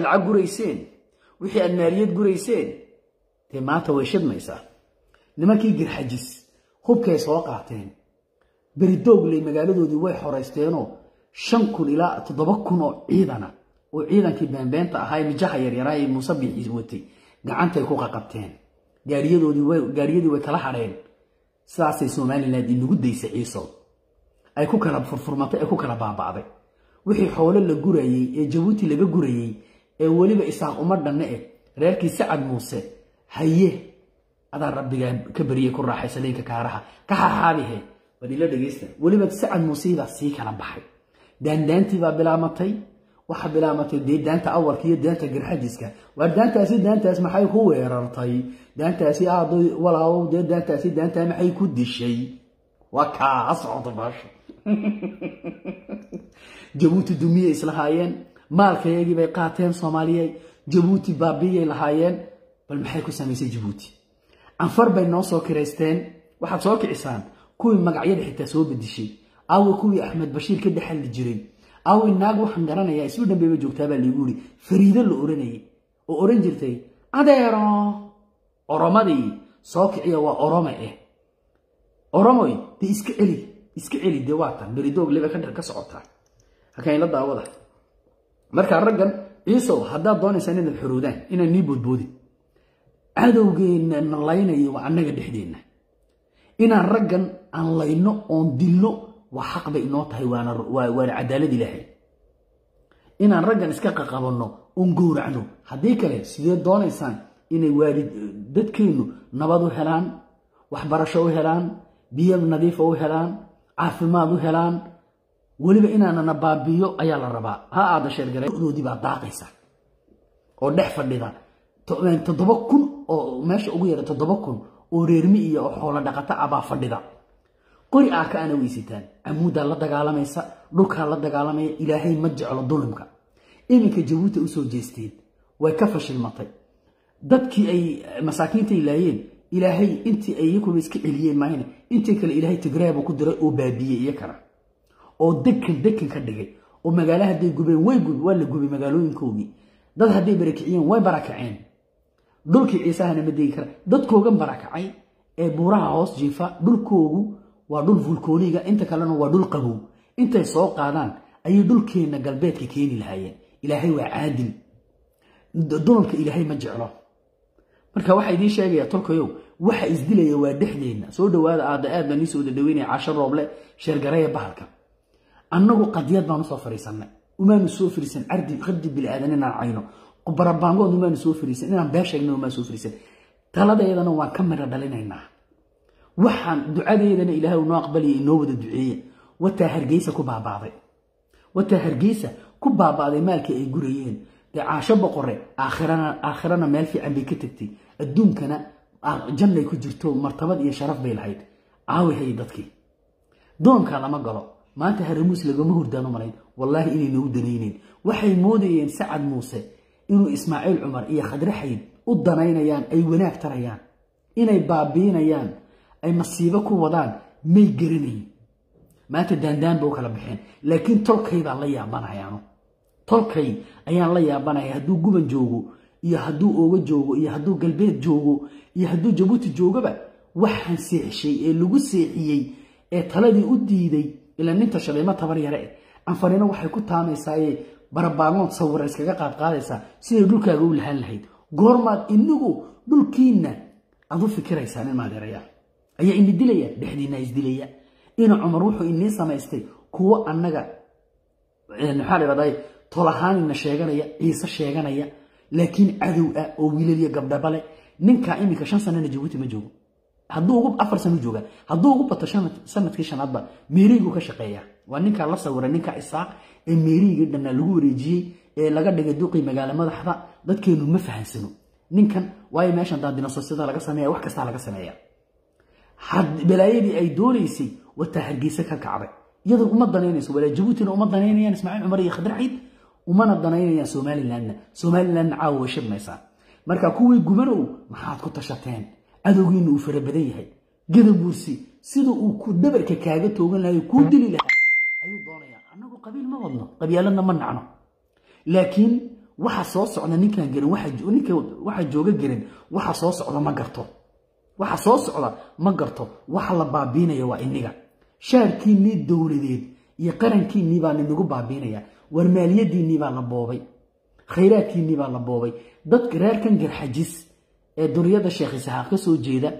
lacag gurayseen wixii aad maaliyad gurayseen dee maanta way shidmaysaa nimankii girxajis hubkay soo qaateen beridoogley magaaladoodii way xoraysteenoo shan kun ilaa toddoba kun oo ciidana oo ciidankii beenbeenta ahaa mijaha yaryaraa ee muuse biixi watay gacantay ku qaqabteen gaariyadii way kala hadheen sidaasay somalilan inagu daysay ciiso ay ku kala furfurmatay ay ku kala baaba'day wixii xoolo la gurayey ee jabuuti laga gurayey ee weliba isaaq uma dhanne eh reerkii sacad muuse haye adaa rabbigaa ka bariyey ku raaxaysa leenka kaaraha ka xaxaabihe bal ila dhegaysta weliba sacad muusebaa sii kala baxay daandaantii baa bilaamatay waxaa bilaamatay dee daanta awalka iyo daanta garxajiska waar daantaasi daantaas maxay ku weerartay daantaasi aado walaabow dee daantaasi daantaa maxay ku dishay waa kaa ha socota baasha jabuuti dumiyay islahaayeen maalkayagii bay qaateen soomaaliya jabuuti baabiyay lahaayeen bal maxay ku samaysay jabuuti canfar bay noo soo kiraysteen waxaad soo kicisaan kuwii magacyada xitaa soo bedishay aawe kuwii axmed bashiir ka dhexalli jiray aawe naag waxaan garanayaa isu dhanbayba joogtaabaa laigu yiri fariido la oranayay oo oran jirtay adeero oromadii soo kiciya waa orome eh oromoy dee iska celi iska celi dee waatan beridoog liba ka socotaa halkan ila daawada markaa raggan ciisow haddaad doonaysaan inaad xoroodaan inaan nii boodboodin cadowgeenna na laynayo waa annaga dhexdeenna inaan raggan aan layno oon dilno waa xaq bay inoo tahay waana cadaalad ilaahay inaan raggan iska qaqabanno oon gowracno haddii kale sidee doonaysaan inay waalid dadkeennu nabad u helaan waxbarasho u helaan biyo nadiifa u helaan caafimaad u helaan weliba inaanana baabiyo ayaa la rabaa ha aada sheergaredoodii baa daaqaysa oo dhex fadhida toddoba kun oo meesha ugu yara toddoba kun oo reermi iyo oo xoolo dhaqato ah baa fadhida qori aa ka ana weysataan camuuddaa la dagaalamaysa dhulkaa la dagaalamaya ilaahay ma jeclo dulimka iminka jabuuti usoo jeesteen way ka fashilmatay dadkii ay masaakiintay laayeen ilaahay intii ay iyakuba iska celiyeen maahne intii kale ilaahay tigraabu ku diray oo baabiyey iyakana oo dekan dekan ka dhigay oo magaala hadday gubeen way gub waa la gubay magaalooyinkoogii dad hadday barakiciyeen way barakaceen dhulkii ciisahana ma degi kara dadkoogan barakacay ee buuraha hoos jiifa dhulkoogu waa dhul vulkooniga inta kalena waa dhul qabow intay soo qaadaan ayay dhulkeenna galbeedka keeni lahaayeen ilaahay waa caadil dulalka ilaahay ma jeclo marka waxaa idiin sheegaya tolkayow waxa isdilaya waa dhexdeenna soo dhawaada aada aad baan iisoo dadhaweynaya casho rooble sheergareeya bahalka annagu qadiyad baan usoo fariisanay umaanu soo fariisan cardi qardi bili-aadan inaan cayno barabaangood umaanu soo fariisan inaan been sheegno umaan soo fariisan taladeedana waan ka mira dhalinaynaa waxaan ducadeedana ilaahay unoo aqbalaya inoo wada duceeya wataa hargeysa ku baabaaday wataa hargeysa ku baabaaday maalkii ay gurayeen dee caasho boqore aakhirana meel fiican bay ka tagtay adduunkana jannay ku jirto martabad iyo sharaf bay lahayd caawihay dadkii doonkaa lama galo maanta haramuus lagama hurdaan u malayn wallaahi inay nagu danayneyn waxay moodayeen sacad muuse inuu ismaaciil cumar iyo khadre xayd u danaynayaan ay wanaag tarayaan inay baabiinayaan ay masiibo ku wadaan may garanayn maanta daandaan ba u kala baxeen laakiin tolkay baan la yaabanayaano tolkay ayaan la yaabanaya hadduu guban joogo iyo hadduu ooga joogo iyo hadduu galbeed joogo iyo hadduu jabuuti joogaba waxaan seexshay ee lagu seexiyey ee taladii u diiday ilaa ninta shaleemo tabar yare eh anfarino waxay ku taamaysaayee barabaagood sawira iskaga qaadqaadaysaa siday dhulkaaga u lahaan lahayd goormaad inagu dhulkiinna aad u fikiraysaan in maadeerayaa ayaa ini dilaya dhexdiinna isdilaya ina cumar wuxuu inii samaystay kuwo annaga maxaa la dhahday tolahaanina sheeganaya ciise sheeganaya laakiin cadow ah oo wiilal iyo gabdhaba leh ninkaa iminka shan sanana jabuuti ma joogo hadduu ugu afar sano jooga hadduu ugu bato sanadkii shanaadba meeriiguu ka shaqeeya waa ninkaa la sawiray ninka isaaq ee meeriigii dhannaa lagu wareejiyey ee laga dhigay duqii magaalo madaxda dadkeenu ma fahansano ninkan waayo meeshan daandinososyada laga sameeya wax kastaa laga sameeya balaayadii ay doonaysay wataa hargeysa ka kacday iyadoo uma danaynayso walaa jabuutina uma danaynayaan ismaaciil cumar iyo khadar ciid umana danaynayaan somalilandna somalilandna caawa way shidmaysaa marka kuwii gubanow maxaad ku tashateen cadowgiina uu fara badan yahay gadabuursi sida uu ku dhabarka kaaga toogan lahay kuu dili lahaa ayuu doonayaa annagu qabiil ma wadno qabyaaladna ma nacno laakiin waxa soo socda ninkaan garin ninka waxa jooga garin waxa soo socda ma garto waxa soo socda ma garto waxa la baabiinaya waa iniga shaarkiinnii dowladeed iyo qarankiinnii baa ninagu baabiinaya war maaliyadiinnii baa la boobay khayraadkiinnii baa la boobay dadka reerkan garxajis ee duriyada sheekh isaxaaq ka soo jeeda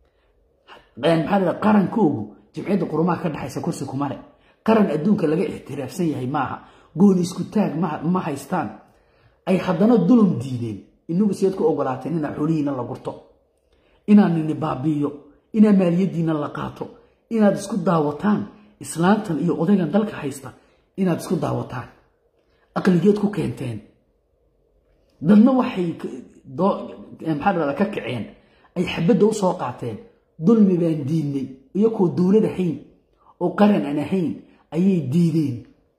maxaa la qarankoogu jimciyadda qurumaha ka dhexaysa kursi kuma le qaran adduunka laga ixtiraafsan yahay maaha gooni isku taag ma haystaan ay haddana dulum diideen inagu sideed ku ogolaateen inaa xoolihiina la gurto inaa nini baabiiyo inaa maaliyadiina la qaato inaad isku daawataan islaantan iyo odaygan dalka haysta inaad isku daawataan aqligeed ku keenteen dadna waxay maxaa dhahda ka kaceen ay xabadda u soo qaateen dulmi baan diidnay iyakoo dowlad ahayn oo qaran aan ahayn ayay diideen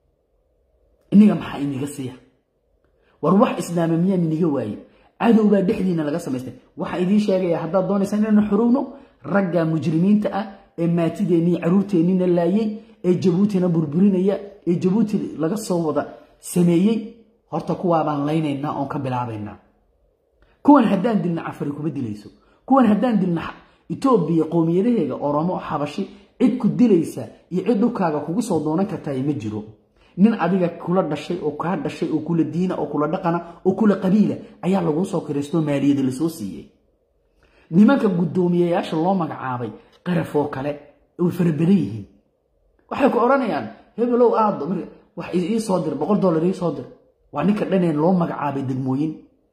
iniga maxaa iniga siiya war wax islaama miyaan iniga waaye cadow baa dhexdiina laga samaystay waxaa idiin sheegaya haddaad doonaysaan inaanu xurowno ragga mujrimiinta ah ee maatideennii caruurteennina laayay ee jabuutina burburinaya ee jabuuti laga soo wada sameeyey horta kuwaabaan laynaynaa oon ka bilaabaynaa kuwan haddaan dilna cafari kuma dilayso kuwan haddaan dilna etoobiya qowmiyadaheega oromo xabashi cid ku dilaysa iyo cid dhulkaaga kugu soo doonan kartaay ma jiro nin adiga kula dhashay oo kaa dhashay oo kula diina oo kula dhaqana oo kula qabiila ayaa laguu soo kiraysto maaliyada lasoo siiyey nimanka guddoomiyayaasha loo magacaabay qaraf oo kale way farabadan yihiin waxay ku odhanayaan hebelow aado wax ii soo dir boqol dollar ii soo dir waa ninka dhaneen loo magacaabay degmooyin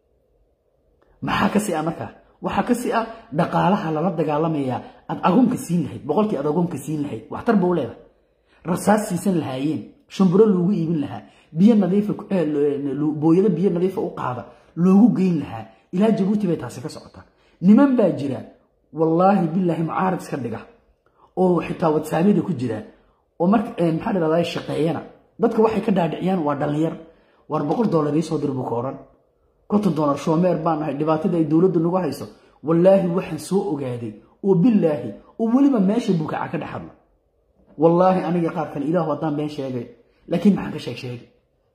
maxaa ka si ah markaa waxaa ka si ah dhaqaalaha lala dagaalamayaa aad agoonka siin lahayd boqolkii aad agoonka siin lahayd waxtar bau leedahay rasaas siisan lahaayeen shumburo loogu iibin lahaa biyo nadiifa booyado biyo nadiifa u qaada loogu geyn lahaa ilaa jabuuti bay taasi ka socotaa niman baa jira wallaahi bilaahi mucaarad iska dhiga oo xitaa wadsaabyada ku jira oo marka maxaa dhahdaa shaqeeyana dadka waxay ka dhaadhiciyaan waa dhallinyar war boqol dollar ii soo dir buu ka odhan konton dollar shoomeer baan nahay dhibaatada ay dowladdu nagu hayso wallaahi waxaan soo ogaaday oo bilaahi oo weliba meesha bukaca ka dhex hadla wallaahi aniga qaar kale ilaahu haddaan been sheegay laakiin maxaan ka sheeg sheegay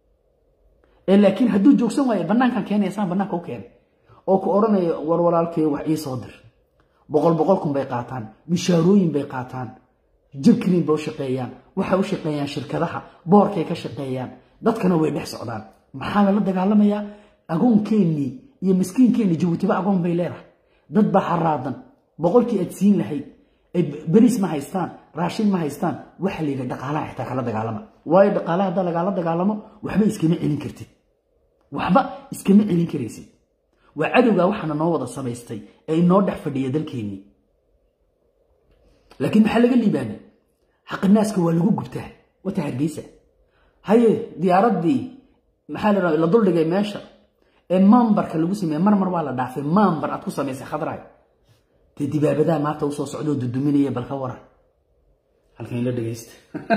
ee laakiin hadduu joogsan waayo bannaankan keenaya saan bannaanka u keenay oo ku odhanaya war walaalkay wax ii soo dir boqol boqol kun bay qaataan mishaarooyin bay qaataan jabkriin bay u shaqeeyaan waxay u shaqeeyaan shirkadaha boorkay ka shaqeeyaan dadkana way dhex socdaan maxaa lala dagaalamayaa agoonkeenii iyo miskiinkeenii jabuutiba agoon bay leedahay dad baa haraadan boqolkii aad siin lahayd beriis ma haystaan raashin ma haystaan waxa la yidhi dhaqaalaha xitaa kala dagaalama waayo dhaqaalaha haddaa lagaala dagaalamo waxba iskama celin kartid waxba iskama celin karaysid waa cadowgaa waxaana noo wada samaystay ee inoo dhex fadhiya dalkeennii laakiin maxaa laga liibaanay xaqinaaska waa lagu gubtaa wata hargeysa haye diyaaraddii maxaa la la duldhigay meesha ee maambarka lagu sameeye marmar waa la dhaafay maambar aad ku samaysay khadraay dee dibaabadaha maanta usoo socdoo duduminaya balka waran halkan ila dhegaysta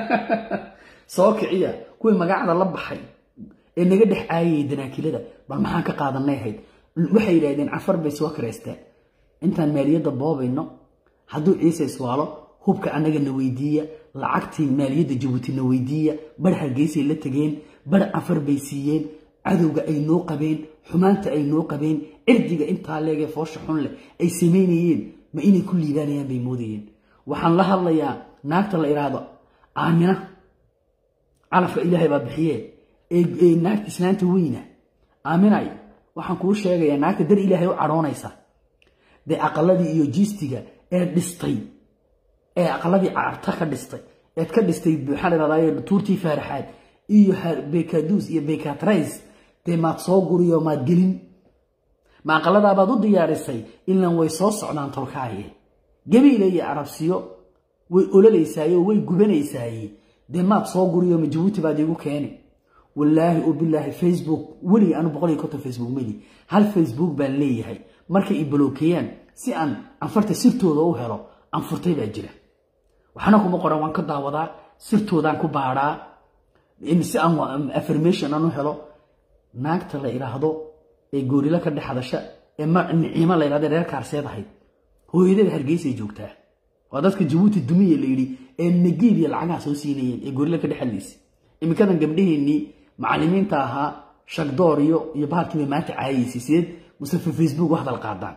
soo kiciya kuwii magacda la baxay ee naga dhex caayayay danaakilada bal maxaan ka qaadanay ahayd waxay yidhaahdeen cafar bay soo karaysteen intaan maaliyadda boobayno hadduu ciise iswaalo hubka annaga na weydiiya lacagtii maaliyadda jabuuti na weydiiya bar hargeysay la tegeen bar cafar bay siiyeen cadowga ay noo qabeen xumaanta ay noo qabeen cirdiga intaa leegee foosha xun leh ay samaynayeen ma inay ku liibaanayaan bay moodayeen waxaan la hadlayaa naagta la idhaahdo aamina calafka ilaahay baa bixiye ee naagta islaanta weyna aaminay waxaan kuu sheegayaa naagta dar ilaahay u cadhoonaysa dee aqaladii iyo jiistiga ee dhistay ee aqaladii carta ka dhistay eed ka dhistay maxaa la idhahdaa tuurtii faaraxaad iyo bekaduus iyo bekatrays dee maad soo guriyo maad gelin ma aqaladaabaad u diyaarisay ilan way soo socdaan tolkaaye gabiile iyo arabsiyo way ololaysaaye oo way gubanaysaaye dee maad soo guriyo ma jabuuti baad iigu keeni wallaahi oo bilaahi facebook weligii anu boqol iyo konton facebook meli hal facebook baan leeyahay markay i balookeeyaan si aan anfarta sirtooda u helo anfurtay baa jira waxna kuma qoran waan ka daawadaa sirtoodaan ku baadhaa si aan affirmation aan u helo naagta la idhaahdo ee goorilo ka dhex hadasha ee niciimo la idhahdo reer kaarseed ahayd hooyadeeda hargeysay joogtaa waa dadka jabuuti dumiya la yidhi ee nagiib iyo lacagaha soo siinayeen ee goorilo ka dhex hadlaysay iminkadan gabdhaheennii macallimiinta ahaa shagdoor iyo iyo bahalkiiba maanta caayaysay sideed mustafa facebook u hadal qaadaan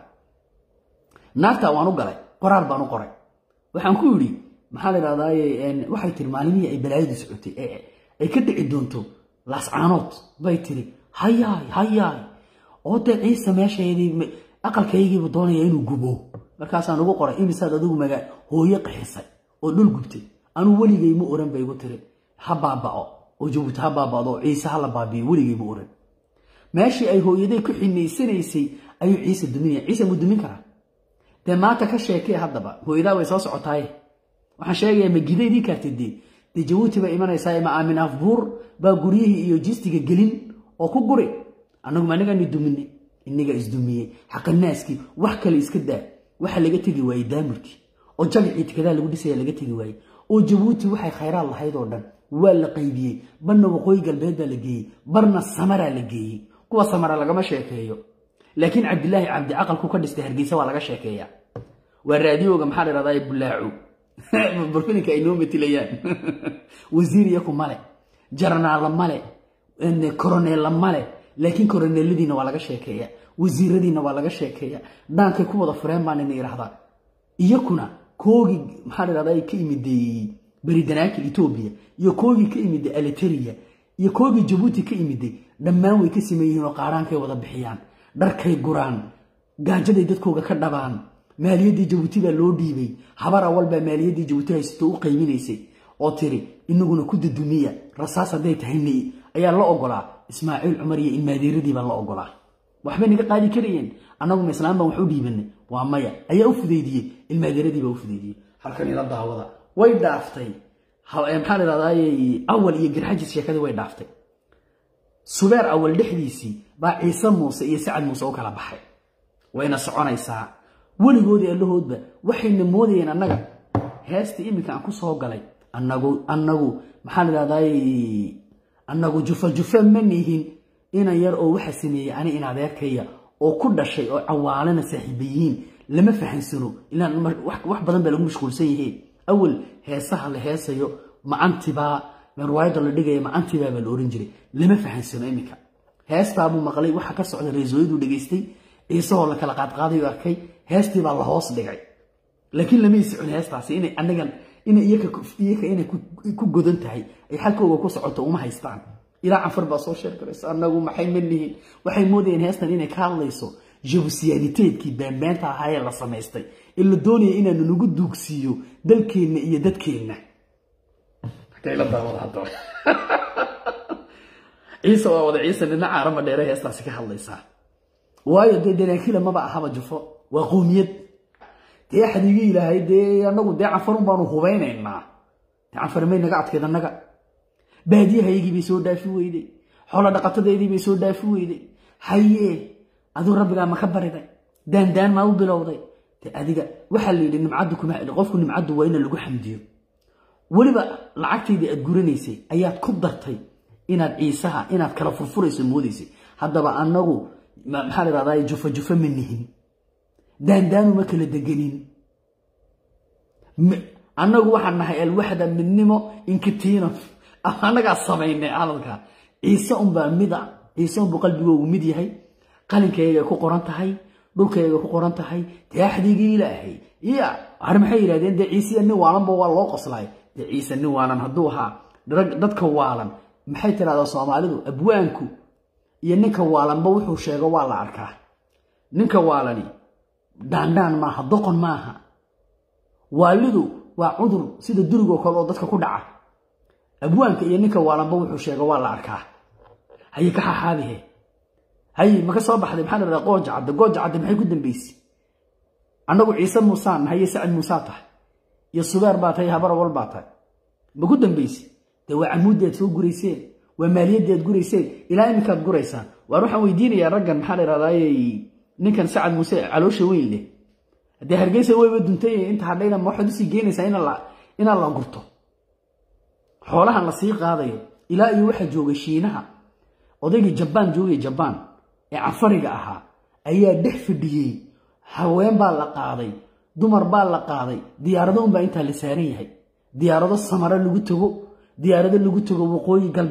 naagtaa waan u galay qoraal baan u qoray waxaan ku yidhi maxaa la idhahdaaye waxay tiri maalimihii ay balaayadu socotay ay ka dhici doonto laascaanood bay tiri hayaay hayaay oo dee ciise meeshaydii aqalkaygiibu doonaya inuu gubo markaasaan ugu qoray imisaad adigu magaa hooyo qaxisay oo dhul gubtay anuu weligay ma oran bay igu tiri ha baaba'o oo jabuuti ha baaba'do oo ciise ha la baabiyo weligay ma oran meeshii ay hooyaday ku xinaysanaysay ayuu ciise duminaya ciise mu dumin karaa dee maanta ka sheekee haddaba hooyadaa way soo socotaaye waxaan sheegayaa ma gidaydii kaartay dee dee jabuuti bay imanaysaa ma aamin afbuur baa guryihii iyo jistiga gelin oo ku guri annaguma anagaani duminay inniga isdumiyey xaqanaaskii wax kale iska daa waxa laga tegi waayey daamurkii oo jagacii tikadaa lagu dhisaya laga tegi waayey oo jabuuti waxay khayraad lahayd oo dhan waa la qaybiyey barna waqooyi galbeed baa la geeyey barna samaraa la geeyey kuwa samara lagama sheekeeyo laakiin cabdilaahi cabdi caqalku ka dhistay hargeysa waa laga sheekeeyaa waa raadiyooga maxaa la dhahdaa bulaaco barfilinka ay noo matilayaan wasiir iyaku male jaranaala male koroneella male laakiin koroneeladiina waa laga sheekeeya wasiiradiina waa laga sheekeeya dhaankay ku wada fureen baan ina idhahdaa iyakuna koogii maxaa la dhahdaa ka imiday beridanaakil etoobiya iyo koogii ka imiday aliteria iyo koogii jabuuti ka imiday dhammaan way ka sameeyihiin oo qaaraankay wada bixiyaan dharkay guraan gaajaday dadkooga ka dhabaan maaliyaddii jabuuti baa loo dhiibay habar awal baa maaliyaddii jabuuti haysato u qaybinaysay oo tiri inaguna ku dadumiya rasaas hadday tahay ayaa la ogolaa ismaaciil cumar iyo ilmaadeeradii baa la ogolaa waxbay naga qaadi karayeen annaguma islaam baan wax u dhiibanay waa maya ayaa u fudaydiyey ilmaadeeradii baa u fudaydiyey halkan ila daawada way dhaaftay maxaa la dhahdaay awal iyo garxajis sheekadii way dhaaftay subeer awal dhexdiisii baa ciise muuse iyo sacad muuse u kala baxay wayna soconaysaa weligoodii allahoodba waxayna moodayeen annaga heestii iminka aan ku soo galay anagu annagu maxaa la dhahdaay annagu jufa jufa ma nihin inan yar oo waxa sameeyey ani in adeerkaya oo ku dhashay oo cawaalana saaxiiba yihiin lama fahansano ilaan wax badan baa lagu mashquulsan yahe awal heesaha la heesayo macantibaa riwaayadda la dhigaya macantibaa baa la oran jiray lama fahansano iminka heestaabuu maqlay waxa ka socda reesooyaduu dhegaystay ciisahoo la kala qaadqaadayu arkay heestii baa la hoos dhigay laakiin lamay socon heestaasi inay anagan inay iyaka inay ku godan tahay ay xalkooga ku socoto uma haystaan ilaa canfar baa soo sheekaraysa annagu maxay ma lihiin waxay moodayeen heestan inay ka hadlayso jabusiyaaniteedkii baanbaanta ahaa ee la samaystay ee la doonaya inaanu nagu duugsiiyo dalkeenna iyo dadkeenna ciise waa wada ciise nina caarama dheere heestaasi ka hadlaysaa waayo dee danaakila maba ahaba jufo waa qoomiyad dee xadiigi ilaahay dee anagu dee canfarun baanu hubaynaynaa dee canfar may naga adkeed annaga baadiyahaygii bay soo dhaafi weyday xoolo dhaqatadeedii bay soo dhaafi weyday hayee aduu rabbigaa ma ka bariday daandaan maa u bilowday de adiga waxaa la yidhi nimcaddu kuma qofku nimcaddu waa ina lagu xamdiyo weliba lacagtaydii aad guranaysay ayaad ku dartay inaad ciisaha inaad kala furfurayso moodaysay haddaba annagu maxaa la dhahdaa jufa jufa ma nihin daandaanu ma kala deganin annagu waxaan nahay alwaxda midnimo inkitiino annagaa samaynay hadalka ciise unbaa mid a ciise unbuu qalbigoogu mid yahay qalinkayga ku qoran tahay dhulkayga ku qoran tahay dee axdigii ilaahay ya har maxay yidhahdeen dee ciisiya nin waalanba waa loo qoslaay dee ciise nin waalan hadduu ahaa dadka waalan maxay tidhahdaa soomaalidu abwaanku iyo ninka waalanba wuxuu sheego waa la arkaa ninka waalani dhaandhaan maaha doqon maaha waalidu waa cudur sida durigoo kale oo dadka ku dhaca abwaanka iyo ninka waalanba wuxuu sheego waa la arkaa haye ka xaxaabihe haye maka soo baxday maxaa la dhahdaa gooja cadde gooja cadde maxay ku dambaysay annagu ciise muusaan haye sacad muusaa tahay iyo subeer baa tahay habar awal baa tahay ma ku dambaysay dee waa camuuddaad soo gurayseen waa maaliyaddaad gurayseen ilaa iminkaad guraysaan waar waxaan weydiinayaa raggan maxaa la dhahdaayey ninkan sacad muuse caloosha weyn leh haddee hargeysa weyba duntay inta hadhayna ma waxaad usii geynaysaa inaan la gurto xoolahan la sii qaadayo ilaa iyo waxaa joogay shiinaha odaygii jabaan joogay jabaan ee cafariga ahaa ayaa dhex fadhiyey haween baa la qaaday dumar baa la qaaday diyaarado unbaa intaa la saaran yahay diyaarado samare lagu tago diyaarado lagu tago waqooyi galbeed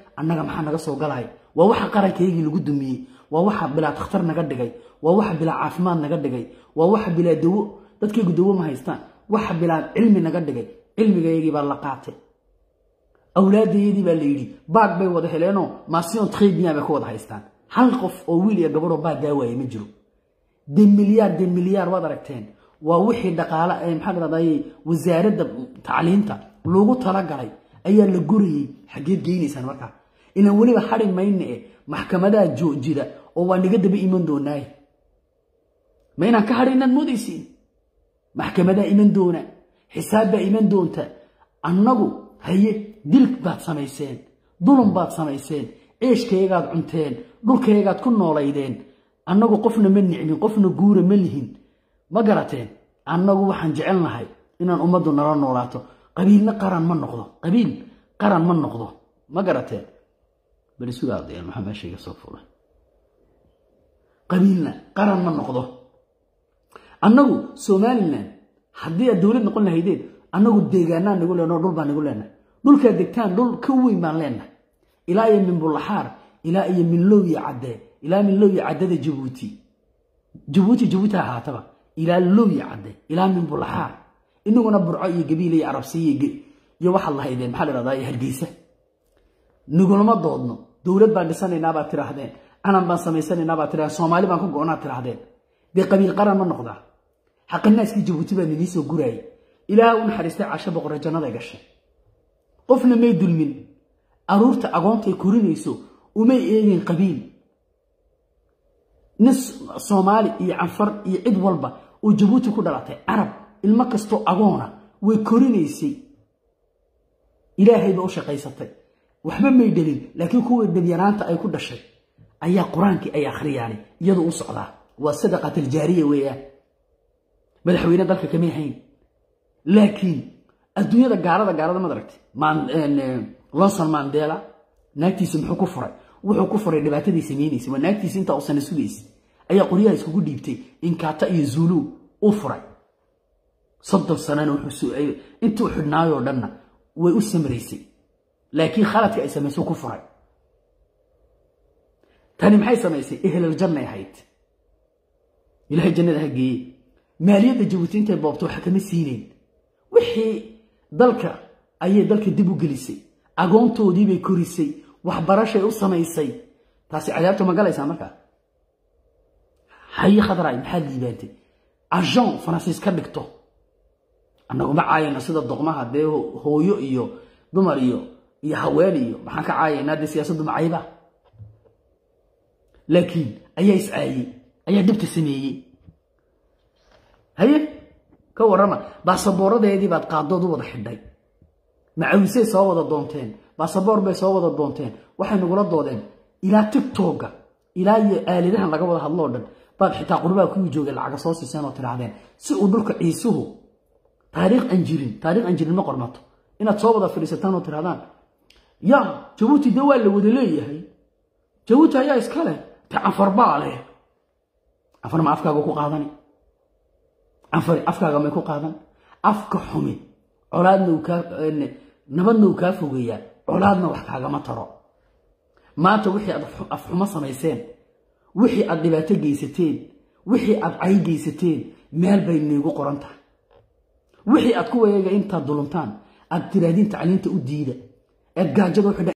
annaga maxaa naga soo galaya waa waxa qarankaygii lagu dumiyey waa waxa bilaa takhtar naga dhigay waa waxa bilaa caafimaad naga dhigay waa waxa bilaa dawo dadkaygu dawo ma haystaan waxa bilaa cilmi naga dhigay cilmigaygii baa la qaatay awlaadayadii baa la yidhi baag bay wada heleenoo masion tredian bay ku wada haystaan hal qof oo wiil iyo gabadhoo baag daawaaya ma jiro de milyaar de milyaar waad aragteen waa wixii dhaqaale maxaa dhahday wasaaradda tacliinta loogu talagalay ayaa la gurayey xaggeed geynaysaan markaa inaan weliba hadhi mayna e maxkamadaha jira oo waa naga daba iman doonaaye ma inaan ka hadhi inaad moodaysiin maxkamadaa iman doona xisaab baa iman doonta annagu haye dil baad samayseen dulum baad samayseen ceeshkayagaad cunteen dhulkayagaad ku noolaydeen annagu qofna ma nicmin qofna guura ma lihin ma garateen annagu waxaan jecelnahay inaan ummaddu nala noolaato qabiilna qaran ma noqdo qabiil qaran ma noqdo ma garateen bali sugaadeen maxaa meeshayga soo fulay qabiilna qaran ma noqdo annagu somalilan haddii aad dowlad noqon lahaydeen annagu deegaanaa nagu leenaho dhul baa nagu leenahay dhulkaad degtaan dhul ka weyn baan leenahay ilaa iyo min bulaxaar ilaa iyo min lowya caddee ilaa min lowya caddada jabuuti jabuuti jabuuti ha ahaataba ilaa lowya cadde ilaa min bulaxaar inaguna burco iyo gabiil iyo arabsiya iyo waxaad lahaydeen maxaa la dhahdaa hargeysa nagulama doodno dowlad baan dhisanaynaa baad tiraahdeen calan baan samaysanaynaa baad tirahdeen soomaali baan ku go-onaad tiraahdeen dee qabiil qaran ma noqdaa xaqinaaskii jabuuti baa nidii soo guraayay ilaaha u naxariistay casho boqore jannaday gashay qofna may dulmin aruurta agoontay korinayso umay eegeen qabiil nin soomaali iyo canfar iyo cid walba oo jabuuti ku dhalatay carab ilmo kastoo agoona way korinaysay ilaahayba u shaqaysatay waxba may dhalin laakiin kuwii dhabyanaanta ay ku dhashay ayaa qur-aankii ay akhriyaani iyadu u socdaa waa sadaqataljaariya weeyaan madaxweyne dalka kamay hayn laakiin adduunyada gaalada gaalada mad aragtay lonson mandela naagtiisa muxuu ku furay wuxuu ku furay dhibaatadii sameynaysa waa naagtiisa intaa u sana sugaysa ayaa qoryaha iskugu dhiibtay inkata iyo zulu u furay soddon sanana intuu xidhnaayoo dhanna way u samraysay laakiin khaladka ay samayso ku furay tani maxay samaysay ehlal jannay ahayd ilahay jannada ha geeye maaliyadda jabuuti intay boobto waxa kama siinayn wixii dalka ayay dalka dib u gelisay agoontoodiibay korisay waxbarashay u samaysay taasi cadaabta ma galaysaa markaa haye khadraay maxaad liibaantay ajon faransiis ka dhigto annaguma caayayno sida doqmaha dee hooyo iyo dumar iyo iyo haween iyo maxaan ka caayaynaa dee siyaasaddu macayba laakiin ayaa iscaayey ayaa dhibta sameeyey haye ka warrama baasaboorradeedii baad qaaddood u wada xidhay macawisay soo wada doonteen baasaboor bay soo wada doonteen waxay nagula doodeen ilaa tigtogga ilaa iyo aaladahan laga wada hadloo dhan baad xitaa qurbaa kuwii joogay lacaga soo siiseen oo tidhaahdeen si uu dhulka ciisuhu taariikh aan jirin taariikh aan jirin ma qormato inaad soo wada fadhiisataan oo tidhahdaan ya jabuuti dee waa la wada leeyahay jabuuti ayaa iska leh te canfar baa leh canfar ma afkaaga ku qaadani canfari afkaaga may ku qaadan afka xumi colaadna uu kaa nabadna uu kaa fogeeyaa colaadna wax kaagama taro maanta wixii aad afxumo samayseen wixii aad dhibaato geysateen wixii aad cay geysateen meel bay niigu qoran tahay wixii aad ku wareega intaad duluntaan aad tiraahdiin tacliinta u diida eed gaajada u xidha